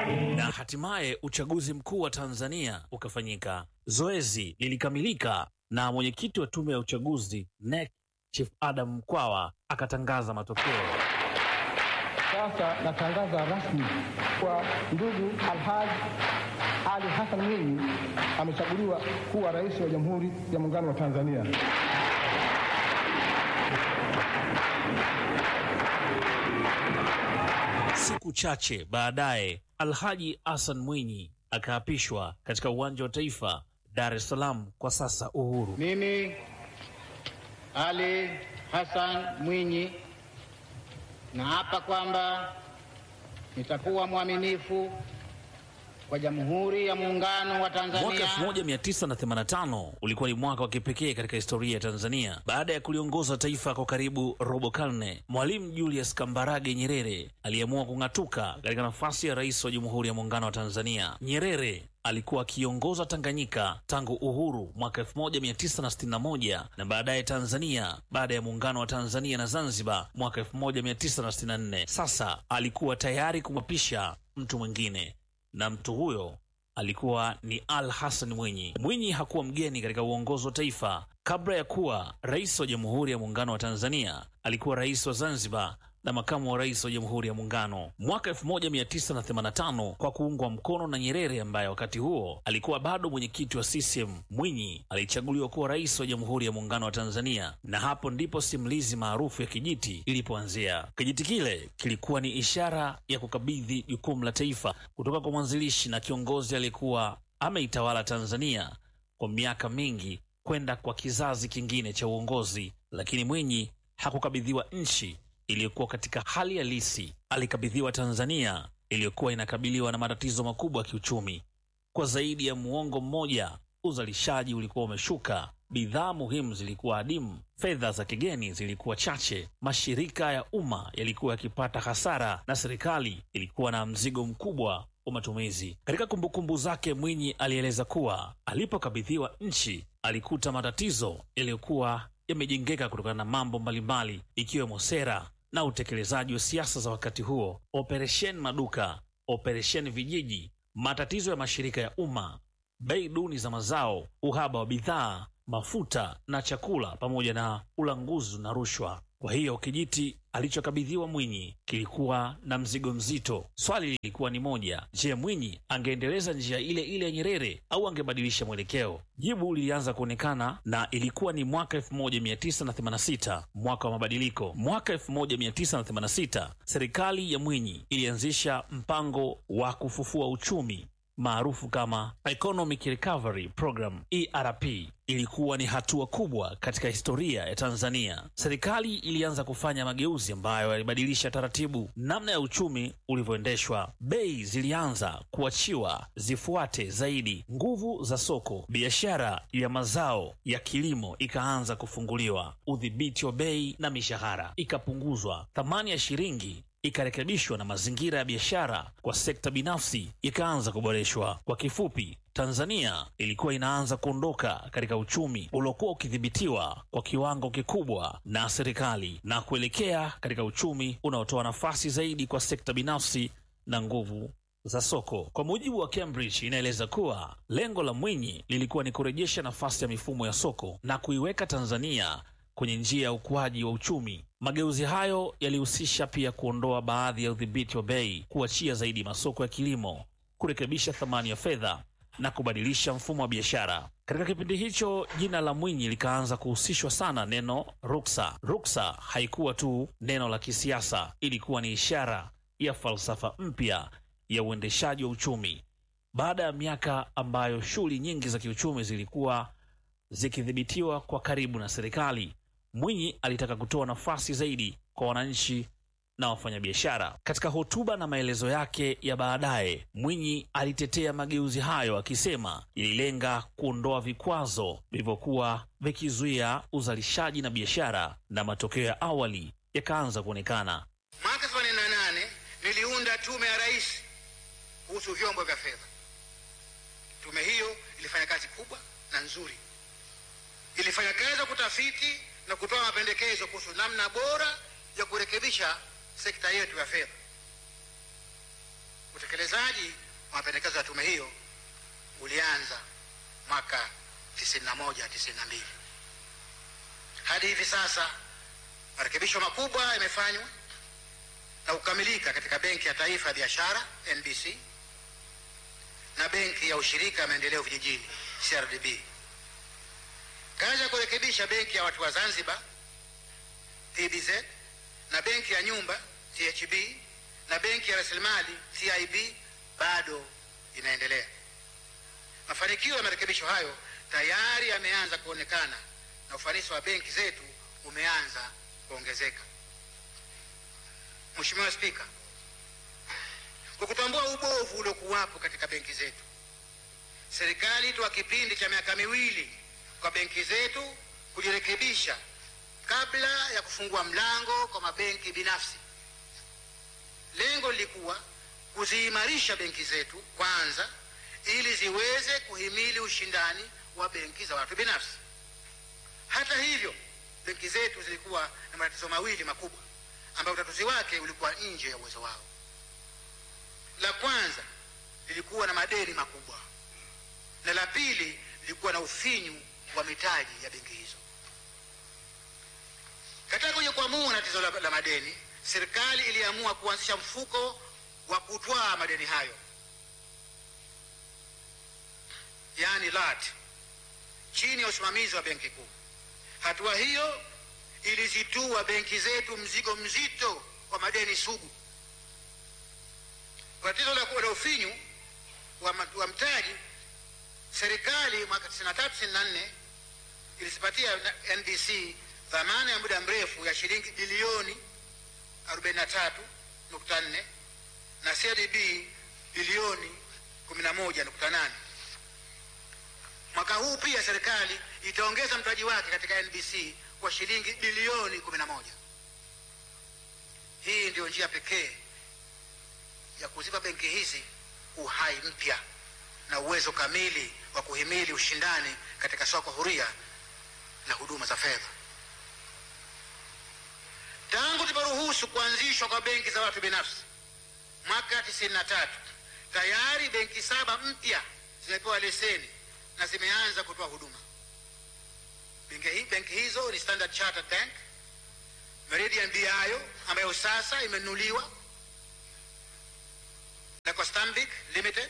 na hatimaye uchaguzi mkuu wa Tanzania ukafanyika. Zoezi lilikamilika na mwenyekiti wa tume ya uchaguzi NEC Chief Adam Mkwawa akatangaza matokeo. Sasa natangaza rasmi kwa ndugu Alhaji Ali Hassan Mwinyi amechaguliwa kuwa rais wa Jamhuri ya Muungano wa Tanzania. Siku chache baadaye, Alhaji Hassan Mwinyi akaapishwa katika uwanja wa Taifa, Dar es Salaam, kwa sasa Uhuru. Mimi Ali Hassan Mwinyi naapa kwamba nitakuwa mwaminifu kwa Jamhuri ya Muungano wa Mwaka Tanzania 1985 ulikuwa ni mwaka wa kipekee katika historia ya Tanzania. Baada ya kuliongoza taifa kwa karibu robo karne, Mwalimu Julius Kambarage Nyerere aliamua kung'atuka katika nafasi ya rais wa Jamhuri ya Muungano wa Tanzania. Nyerere alikuwa akiongoza Tanganyika tangu uhuru mwaka 1961 na baadaye Tanzania baada ya muungano wa Tanzania na Zanzibar mwaka 1964. Sasa alikuwa tayari kumwapisha mtu mwingine na mtu huyo alikuwa ni Al Hassan Mwinyi. Mwinyi hakuwa mgeni katika uongozi wa taifa. Kabla ya kuwa rais wa Jamhuri ya Muungano wa Tanzania, alikuwa rais wa Zanzibar na makamu wa rais wa Jamhuri ya Muungano. Mwaka 1985 kwa kuungwa mkono na Nyerere ambaye wakati huo alikuwa bado mwenyekiti wa CCM, Mwinyi alichaguliwa kuwa rais wa Jamhuri ya Muungano wa Tanzania, na hapo ndipo simulizi maarufu ya kijiti ilipoanzia. Kijiti kile kilikuwa ni ishara ya kukabidhi jukumu la taifa kutoka kwa mwanzilishi na kiongozi aliyekuwa ameitawala Tanzania kwa miaka mingi kwenda kwa kizazi kingine cha uongozi, lakini Mwinyi hakukabidhiwa nchi iliyokuwa katika hali halisi. Alikabidhiwa Tanzania iliyokuwa inakabiliwa na matatizo makubwa ya kiuchumi. Kwa zaidi ya muongo mmoja, uzalishaji ulikuwa umeshuka, bidhaa muhimu zilikuwa adimu, fedha za kigeni zilikuwa chache, mashirika ya umma yalikuwa yakipata hasara na serikali ilikuwa na mzigo mkubwa wa matumizi. Katika kumbukumbu zake, Mwinyi alieleza kuwa alipokabidhiwa nchi alikuta matatizo yaliyokuwa yamejengeka kutokana na mambo mbalimbali ikiwemo sera na utekelezaji wa siasa za wakati huo, operesheni maduka, operesheni vijiji, matatizo ya mashirika ya umma, bei duni za mazao, uhaba wa bidhaa, mafuta na chakula, pamoja na ulanguzi na rushwa. Kwa hiyo kijiti alichokabidhiwa Mwinyi kilikuwa na mzigo mzito. Swali lilikuwa ni moja: je, Mwinyi angeendeleza njia ile ile ya Nyerere au angebadilisha mwelekeo? Jibu lilianza kuonekana na ilikuwa ni mwaka 1986, mwaka wa mabadiliko. Mwaka 1986 serikali ya Mwinyi ilianzisha mpango wa kufufua uchumi maarufu kama Economic Recovery Program ERP. Ilikuwa ni hatua kubwa katika historia ya Tanzania. Serikali ilianza kufanya mageuzi ambayo yalibadilisha taratibu namna ya uchumi ulivyoendeshwa. Bei zilianza kuachiwa zifuate zaidi nguvu za soko. Biashara ya mazao ya kilimo ikaanza kufunguliwa. Udhibiti wa bei na mishahara ikapunguzwa. Thamani ya shilingi ikarekebishwa na mazingira ya biashara kwa sekta binafsi ikaanza kuboreshwa. Kwa kifupi, Tanzania ilikuwa inaanza kuondoka katika uchumi uliokuwa ukidhibitiwa kwa kiwango kikubwa na serikali na kuelekea katika uchumi unaotoa nafasi zaidi kwa sekta binafsi na nguvu za soko. Kwa mujibu wa Cambridge, inaeleza kuwa lengo la Mwinyi lilikuwa ni kurejesha nafasi ya mifumo ya soko na kuiweka Tanzania kwenye njia ya ukuaji wa uchumi. Mageuzi hayo yalihusisha pia kuondoa baadhi ya udhibiti wa bei, kuachia zaidi masoko ya kilimo, kurekebisha thamani ya fedha na kubadilisha mfumo wa biashara. Katika kipindi hicho, jina la Mwinyi likaanza kuhusishwa sana neno ruksa. Ruksa haikuwa tu neno la kisiasa, ilikuwa ni ishara ya falsafa mpya ya uendeshaji wa uchumi. Baada ya miaka ambayo shughuli nyingi za kiuchumi zilikuwa zikidhibitiwa kwa karibu na serikali, Mwinyi alitaka kutoa nafasi zaidi kwa wananchi na wafanyabiashara. Katika hotuba na maelezo yake ya baadaye, Mwinyi alitetea mageuzi hayo akisema ililenga kuondoa vikwazo vilivyokuwa vikizuia uzalishaji na biashara, na matokeo ya awali yakaanza kuonekana. Mwaka 88 niliunda tume ya rais kuhusu vyombo vya fedha. Tume hiyo ilifanya kazi kubwa na nzuri, ilifanya kazi ya kutafiti na kutoa mapendekezo kuhusu namna bora ya kurekebisha sekta yetu ya fedha. Utekelezaji utekelezaji wa mapendekezo ya tume hiyo ulianza mwaka 91 92. Hadi hivi sasa marekebisho makubwa yamefanywa na kukamilika katika Benki ya Taifa ya Biashara NBC na Benki ya Ushirika ya Maendeleo Vijijini CRDB. Kazi ya kurekebisha Benki ya Watu wa Zanzibar PBZ na Benki ya Nyumba THB na Benki ya Rasilimali TIB bado inaendelea. Mafanikio ya marekebisho hayo tayari yameanza kuonekana na ufanisi wa benki zetu umeanza kuongezeka. Mheshimiwa Spika, kwa kutambua ubovu uliokuwapo katika benki zetu, serikali toa kipindi cha miaka miwili kwa benki zetu kujirekebisha kabla ya kufungua mlango kwa mabenki binafsi. Lengo lilikuwa kuziimarisha benki zetu kwanza, ili ziweze kuhimili ushindani wa benki za watu binafsi. Hata hivyo, benki zetu zilikuwa na matatizo mawili makubwa ambayo utatuzi wake ulikuwa nje ya uwezo wao. La kwanza lilikuwa na madeni makubwa, na la pili lilikuwa na ufinyu wa mitaji ya benki hizo. Katika kujikwamua na tatizo la, la madeni, serikali iliamua kuanzisha mfuko wa kutwaa madeni hayo, yaani LAT, chini ya usimamizi wa benki kuu. Hatua hiyo ilizitua benki zetu mzigo mzito wa madeni sugu. Kwa tatizo la la ufinyu wa, ma- wa mtaji, serikali mwaka 93 94 ilizipatia na- NBC dhamana ya muda mrefu ya shilingi bilioni 43.4 na CRDB bilioni 11.8. Mwaka huu pia serikali itaongeza mtaji wake katika NBC kwa shilingi bilioni 11. Hii ndiyo njia pekee ya kuzipa benki hizi uhai mpya na uwezo kamili wa kuhimili ushindani katika soko huria la huduma za fedha. Tangu tuliporuhusu kuanzishwa kwa benki za watu binafsi mwaka 93 tayari benki saba mpya zimepewa leseni na zimeanza kutoa huduma. Benki, hi- benki hizo ni Standard Chartered Bank, Meridian BIO ambayo sasa imenunuliwa na kwa Stanbic Limited,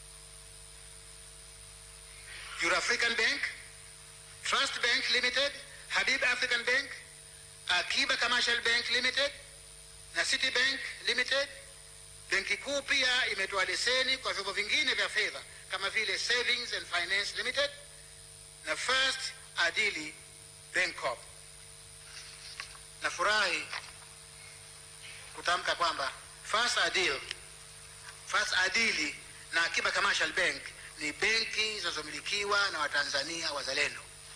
Eurafrican Bank, Trust Bank Limited, Habib African Bank, Akiba Commercial Bank Limited na Citibank Limited. Benki kuu pia imetoa leseni kwa vyombo vingine vya fedha kama vile Savings and Finance Limited na First Adili Bank Corp. Nafurahi kutamka kwamba First Adil, First Adili na Akiba Commercial Bank ni benki zinazomilikiwa na Watanzania wazalendo.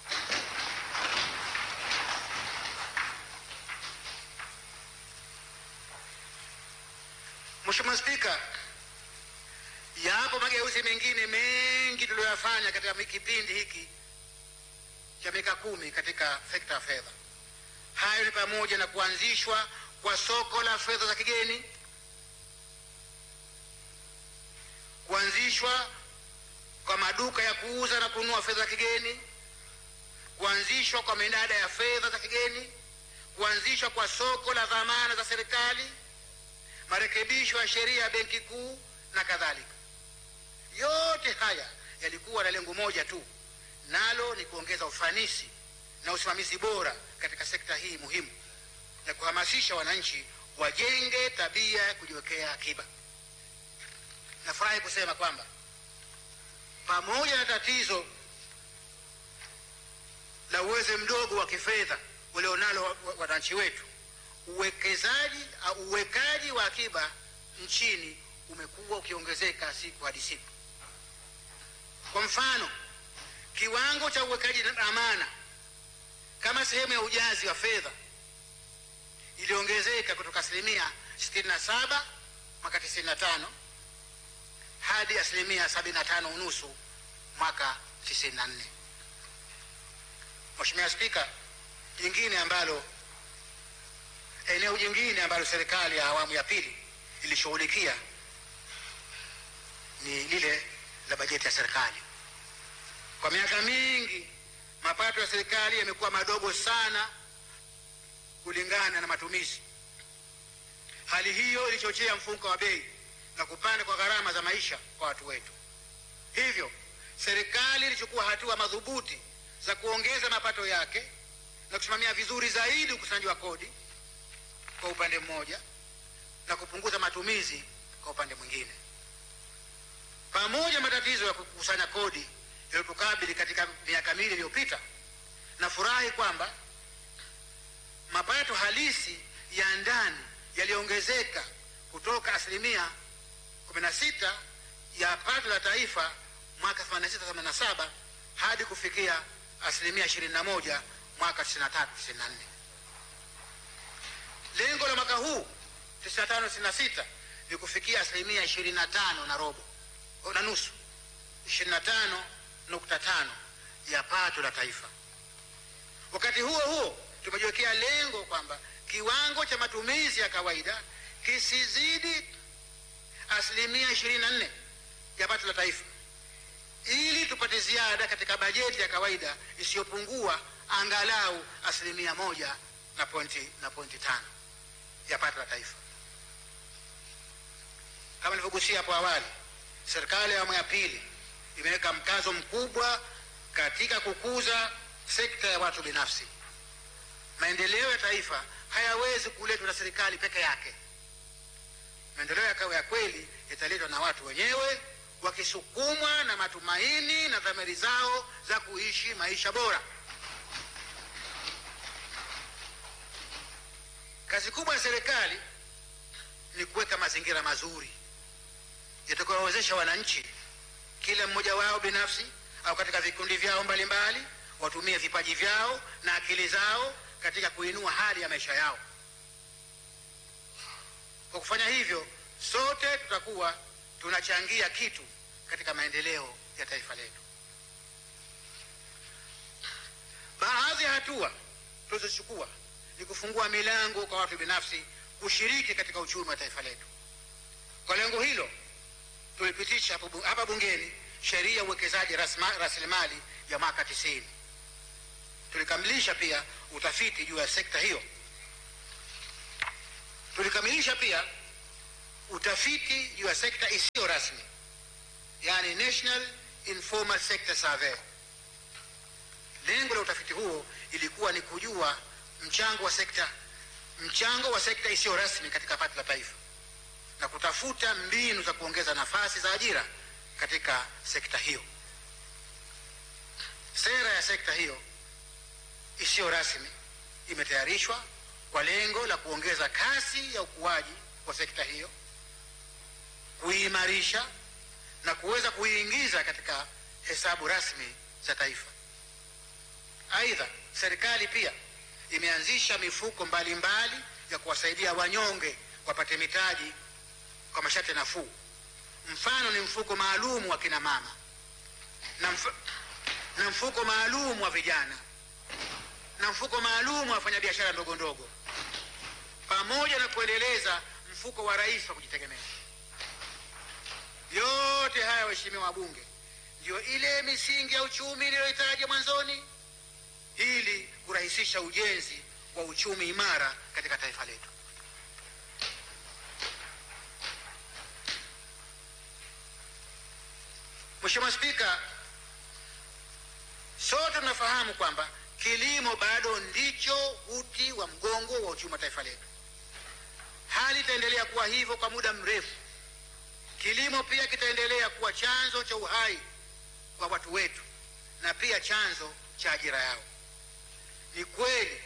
Mheshimiwa Spika, yapo mageuzi mengine mengi tuliyoyafanya katika kipindi hiki cha miaka kumi katika sekta ya fedha. Hayo ni pamoja na kuanzishwa kwa soko la fedha za kigeni, kuanzishwa kwa maduka ya kuuza na kununua fedha za kigeni, kuanzishwa kwa minada ya fedha za kigeni, kuanzishwa kwa soko la dhamana za serikali, marekebisho ya sheria ya benki kuu na kadhalika. Yote haya yalikuwa na lengo moja tu, nalo ni kuongeza ufanisi na usimamizi bora katika sekta hii muhimu na kuhamasisha wananchi wajenge tabia ya kujiwekea akiba. Nafurahi kusema kwamba pamoja na tatizo la uwezo mdogo wa kifedha ulionalo wa- wa- wananchi wetu, uwekezaji au uwekaji wa akiba nchini umekuwa ukiongezeka siku hadi siku. Kwa mfano, kiwango cha uwekaji na amana kama sehemu ya ujazi wa fedha iliongezeka kutoka asilimia 67 mwaka 95 hadi asilimia 75 unusu mwaka 94. Mheshimiwa Spika, jingine ambalo eneo jingine ambalo serikali ya awamu ya pili ilishughulikia ni lile la bajeti ya serikali. Kwa miaka mingi mapato ya serikali yamekuwa madogo sana kulingana na matumizi. Hali hiyo ilichochea mfumuko wa bei na kupanda kwa gharama za maisha kwa watu wetu. Hivyo serikali ilichukua hatua madhubuti za kuongeza mapato yake na kusimamia vizuri zaidi ukusanyaji wa kodi kwa upande mmoja na kupunguza matumizi kwa upande mwingine. Pamoja na matatizo ya kukusanya kodi yaliyotukabili katika miaka miwili iliyopita, nafurahi kwamba mapato halisi ya ndani yaliongezeka kutoka asilimia 16 ya pato la taifa mwaka 86/87 hadi kufikia asilimia 21 mwaka 93/94. Lengo la mwaka huu 95/96 ni kufikia asilimia 25 na robo na nusu, 25.5 ya pato la taifa. Wakati huo huo tumejiwekea lengo kwamba kiwango cha matumizi ya kawaida kisizidi asilimia 24 ya pato la taifa ili tupate ziada katika bajeti ya kawaida isiyopungua angalau asilimia moja na pointi, na pointi tano ya pato la taifa. Kama nilivyogusia hapo awali, serikali ya awamu ya pili imeweka mkazo mkubwa katika kukuza sekta ya watu binafsi. Maendeleo ya taifa hayawezi kuletwa na serikali peke yake. Maendeleo ya kweli yataletwa na watu wenyewe wakisukumwa na matumaini na dhamiri zao za kuishi maisha bora. Kazi kubwa ya serikali ni kuweka mazingira mazuri yatakayowawezesha wananchi, kila mmoja wao binafsi au katika vikundi vyao mbalimbali, watumie vipaji vyao na akili zao katika kuinua hali ya maisha yao. Kwa kufanya hivyo, sote tutakuwa tunachangia kitu katika maendeleo ya taifa letu. Baadhi ya hatua tulizochukua ni kufungua milango kwa watu binafsi kushiriki katika uchumi wa taifa letu. Kwa lengo hilo, tulipitisha hapa bungeni sheria ya uwekezaji rasilimali ya mwaka tisini. Tulikamilisha pia utafiti juu ya sekta hiyo. Tulikamilisha pia utafiti juu ya sekta isiyo rasmi, yani National Informal Sector Survey. Lengo la utafiti huo ilikuwa ni kujua mchango wa sekta mchango wa sekta isiyo rasmi katika pato la taifa na kutafuta mbinu za kuongeza nafasi za ajira katika sekta hiyo. Sera ya sekta hiyo isiyo rasmi imetayarishwa kwa lengo la kuongeza kasi ya ukuaji wa sekta hiyo, kuimarisha na kuweza kuiingiza katika hesabu rasmi za taifa. Aidha, serikali pia imeanzisha mifuko mbalimbali mbali ya kuwasaidia wanyonge wapate mitaji kwa masharti nafuu. Mfano ni mfuko maalum wa kina mama na, mf na mfuko maalum wa vijana na mfuko maalum wa wafanyabiashara ndogo ndogo, pamoja na kuendeleza mfuko wa rais wa kujitegemea. Yote haya, waheshimiwa wabunge, ndiyo ile misingi ya uchumi niliyohitaja mwanzoni ili kurahisisha ujenzi wa uchumi imara katika taifa letu. Mheshimiwa Spika, sote tunafahamu kwamba kilimo bado ndicho uti wa mgongo wa uchumi wa taifa letu. Hali itaendelea kuwa hivyo kwa muda mrefu. Kilimo pia kitaendelea kuwa chanzo cha uhai kwa watu wetu na pia chanzo cha ajira yao. Ni kweli,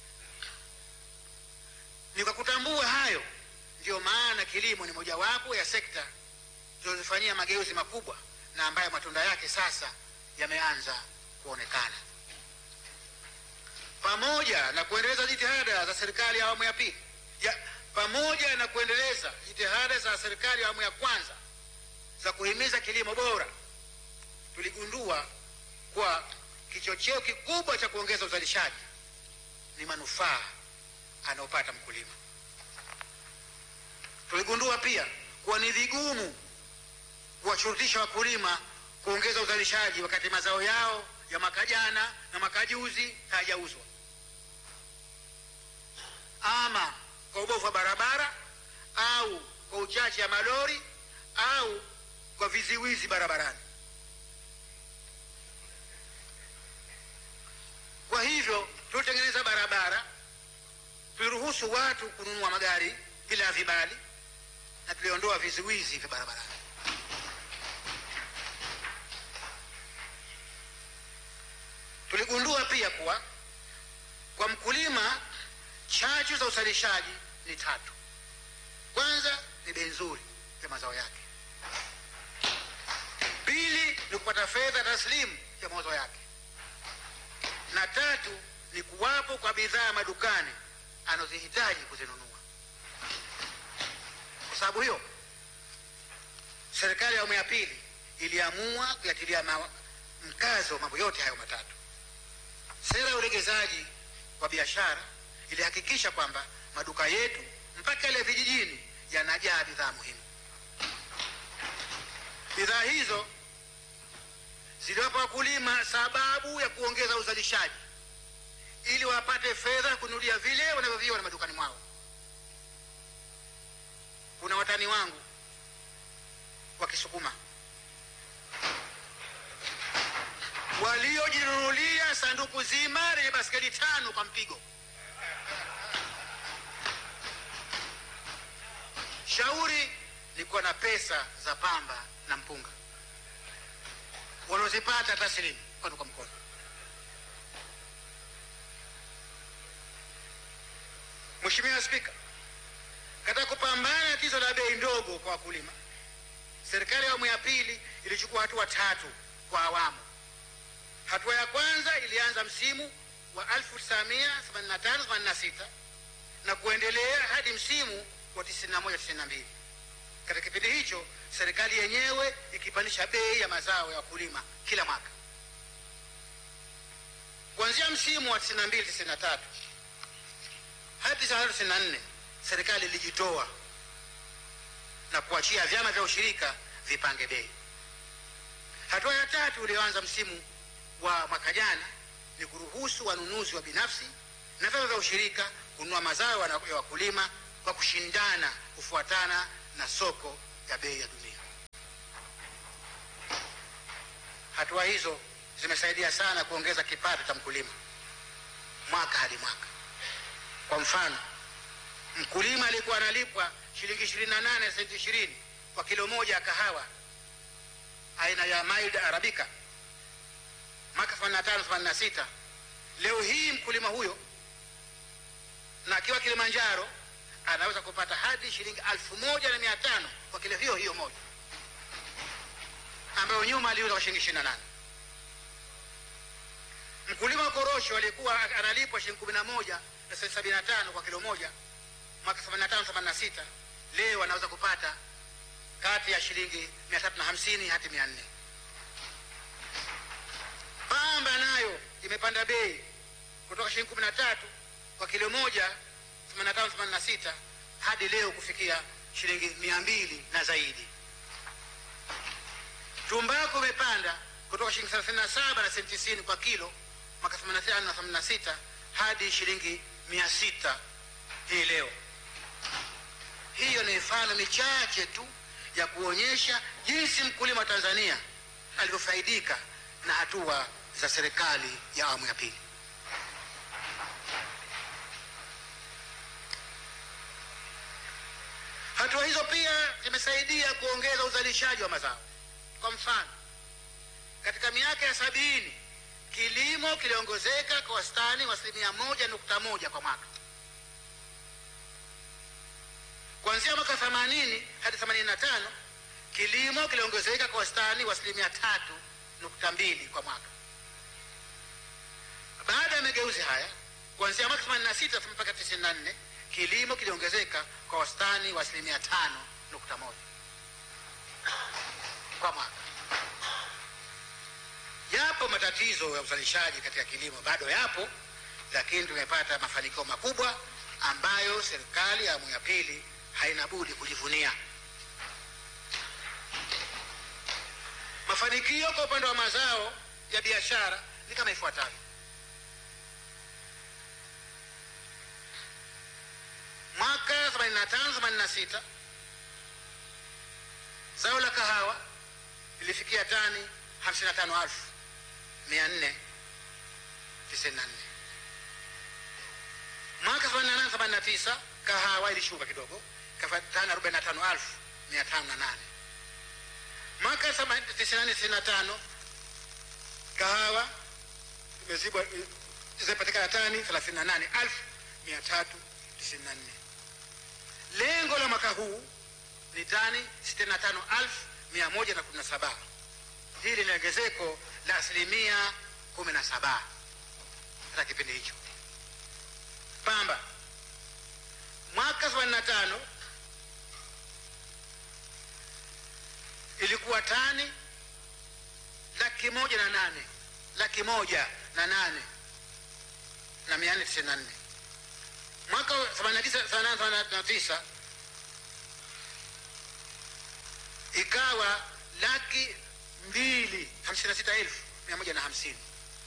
ni kwa kutambua hayo ndiyo maana kilimo ni mojawapo ya sekta zinazofanyia mageuzi makubwa na ambayo matunda yake sasa yameanza kuonekana. Pamoja na kuendeleza jitihada za serikali ya awamu ya pili ya, pamoja na kuendeleza jitihada za serikali ya awamu ya kwanza za kuhimiza kilimo bora, tuligundua kwa kichocheo kikubwa cha kuongeza uzalishaji ni manufaa anayopata mkulima. Tuligundua pia kuwa ni vigumu kuwashurutisha wakulima kuongeza uzalishaji wakati mazao yao ya mwaka jana na mwaka juzi hayajauzwa, ama kwa ubovu wa barabara au kwa uchache ya malori au kwa viziwizi barabarani. Kwa hivyo tulitengeneza barabara, tuliruhusu watu kununua magari bila vibali na tuliondoa viziwizi vya barabarani. Tuligundua pia kuwa kwa mkulima chachu za uzalishaji ni tatu. Kwanza ni bei nzuri ya mazao yake, pili ni kupata fedha taslimu ya mauzo yake, na tatu ni kuwapo kwa bidhaa madukani anazihitaji kuzinunua. Kwa sababu hiyo, serikali ya awamu ya pili iliamua kuyatilia ma- mkazo mambo yote hayo matatu. Sera ya ulegezaji wa biashara ilihakikisha kwamba maduka yetu mpaka yale vijijini yanajaa bidhaa muhimu. Bidhaa hizo ziliwapa wakulima sababu ya kuongeza uzalishaji ili wapate fedha kununulia vile wanavyoviona madukani mwao. Kuna watani wangu wa Kisukuma waliojinunulia sanduku zima lenye baskeli tano kwa mpigo. Shauri ni kuwa na pesa za pamba na mpunga wanaozipata taslimu mkono kwa mkono. Mheshimiwa Spika, katika kupambana na tatizo la bei ndogo kwa wakulima, serikali ya awamu ya pili ilichukua hatua tatu kwa awamu. Hatua ya kwanza ilianza msimu wa 1985-86 na kuendelea hadi msimu wa 91-92. Katika kipindi hicho serikali yenyewe ikipandisha bei ya mazao ya wakulima kila mwaka. Kuanzia msimu wa 92-93 hadi 93-94 serikali ilijitoa na kuachia vyama vya ushirika vipange bei. Hatua ya tatu iliyoanza msimu wa mwaka jana ni kuruhusu wanunuzi wa binafsi na vyama vya ushirika kununua mazao wana- ya wakulima kwa kushindana kufuatana na soko ya bei ya dunia. Hatua hizo zimesaidia sana kuongeza kipato cha mkulima mwaka hadi mwaka. Kwa mfano, mkulima alikuwa analipwa shilingi 28 na senti 20 kwa kilo moja ya kahawa aina ya mild arabica mwaka 85 86. Leo hii mkulima huyo na akiwa Kilimanjaro anaweza kupata hadi shilingi elfu moja na mia tano kwa kilo hiyo hiyo moja ambayo nyuma aliuza kwa shilingi 28. Mkulima wa korosho aliyekuwa analipwa shilingi 11 na senti 75 kwa kilo moja mwaka 85 86, leo anaweza kupata kati ya shilingi 350 hadi 400. Pamba nayo imepanda bei kutoka shilingi 13 kwa kilo moja 85 86 hadi leo kufikia shilingi 200 na zaidi. Tumbaku imepanda kutoka shilingi 37 na senti 90 kwa kilo mwaka 85 na 86 hadi shilingi 600 hii leo. Hiyo ni mifano michache tu ya kuonyesha jinsi mkulima wa Tanzania alivyofaidika na hatua za serikali ya awamu ya pili. Hatua hizo pia zimesaidia kuongeza uzalishaji wa mazao. Kwa mfano, katika miaka ya sabini kilimo kiliongezeka kwa wastani wa asilimia moja nukta moja kwa mwaka. Kuanzia mwaka 80 hadi 85 kilimo kiliongezeka kwa wastani wa asilimia tatu nukta mbili kwa mwaka. Baada ya mageuzi haya, kuanzia mwaka 86 mpaka 94 kilimo kiliongezeka kwa wastani wa asilimia tano nukta moja kwa mwaka. Yapo matatizo ya uzalishaji katika kilimo, bado yapo, lakini tumepata mafanikio makubwa ambayo serikali ya awamu ya pili haina budi kujivunia. Mafanikio kwa upande wa mazao ya biashara ni kama ifuatavyo: mwaka 85 86 zao la kahawa lilifikia tani 55,494 mwaka 88 89 kahawa ilishuka kidogo ikafa tani 45,508 mwaka 94 kahawa imezibwa zimepatikana tani 38,394 lengo la mwaka huu ni tani 65,117 hili ni ongezeko la asilimia 17 katika kipindi hicho pamba mwaka 85 ilikuwa tani laki moja na nane laki moja na nane na mia nne tisini na nne mwaka wa 89 89 ikawa laki mbili hamsini na sita elfu mia moja na hamsini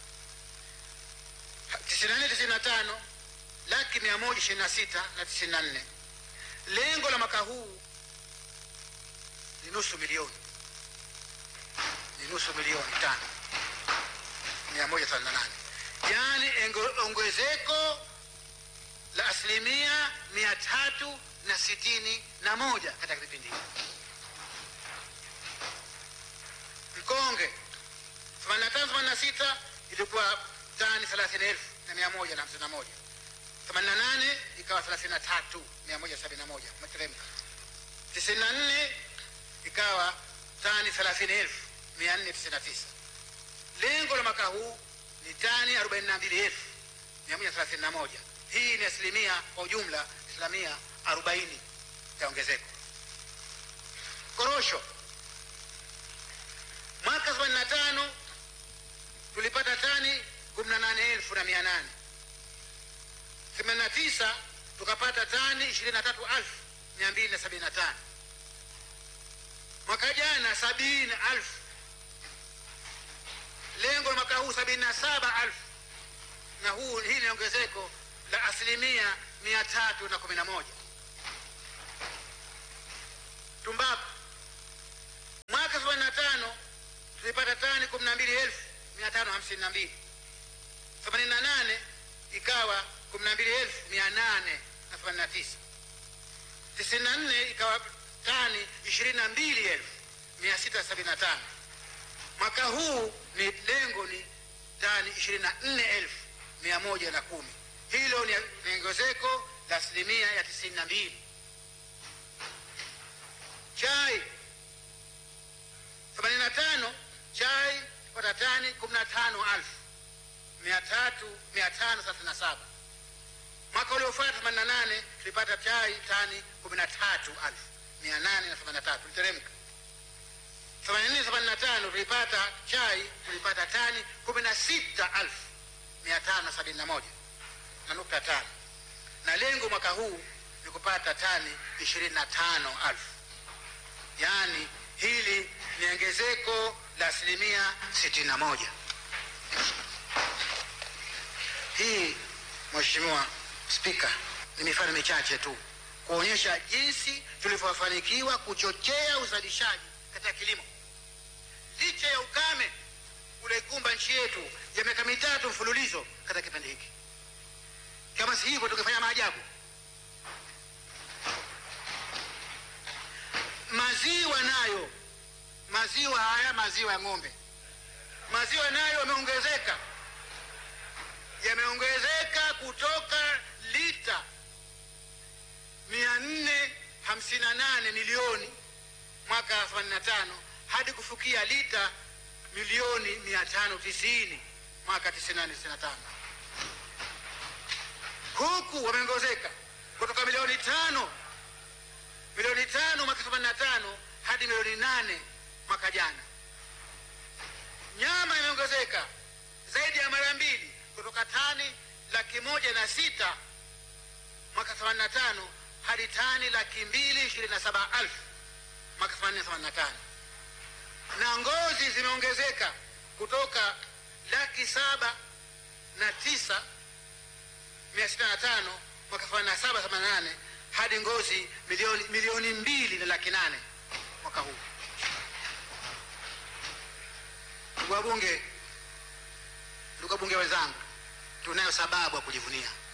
tisini na nne tisini na tano laki mia moja ishirini na sita na tisini na nne lengo la mwaka huu ni nusu milioni ni nusu milioni tano mia moja thelathini na nane yaani engo- ongezeko la asilimia mia tatu na sitini na moja katika kipindi hiki mkonge 85 86 ilikuwa tani 30,000 na mia moja na hamsini na moja 88 ikawa 33 mia moja sabini na moja umeteremka 94 ikawa tani 30,000 mia nne tisini na tisa lengo la mwaka huu ni tani 42,000 mia moja thelathini na moja hii ni asilimia kwa ujumla asilimia 40 ya ongezeko korosho mwaka 85 tulipata tani 18,800 89 tukapata tani 23,275 mwaka jana 70,000 lengo la mwaka huu 77,000 na huu hii ni ongezeko la asilimia 311 tumbaku mwaka 85 tulipata tani 12,552 88 ikawa 12,889 94 ikawa tani 22,675 mwaka huu ni lengo ni tani 24,110 hilo ni ni ongezeko la asilimia ya 92 chai 85 chai pata tani 15,537 mwaka uliofuata 88 tulipata chai tani 13,883 tuliteremka 84 85 tulipata chai tulipata tani 16,571 na nukta tano na lengo mwaka huu ni kupata tani 25,000 yaani hili ni ongezeko la asilimia 61 hii mheshimiwa spika ni mifano michache tu kuonyesha jinsi tulivyofanikiwa kuchochea uzalishaji katika kilimo licha ya ukame ulioikumba nchi yetu ya miaka mitatu mfululizo katika kipindi hiki kama si hivyo tungefanya maajabu maziwa nayo maziwa haya maziwa ya ng'ombe maziwa nayo yameongezeka yameongezeka kutoka lita 458 milioni mwaka 85 hadi kufikia lita milioni 590 mwaka 94 huku wameongezeka kutoka milioni tano milioni tano mwaka 85 hadi milioni nane mwaka jana nyama imeongezeka zaidi ya mara mbili kutoka tani laki moja na sita mwaka 85 hadi tani laki mbili ishirini na saba elfu mwaka 85 na ngozi ngozi zimeongezeka kutoka laki saba na tisa mia sita na tano mwaka elfu na saba themanini na nane hadi ngozi milioni, milioni mbili na laki nane mwaka huu. Ndugu wabunge, ndugu wabunge wenzangu, tunayo sababu ya kujivunia.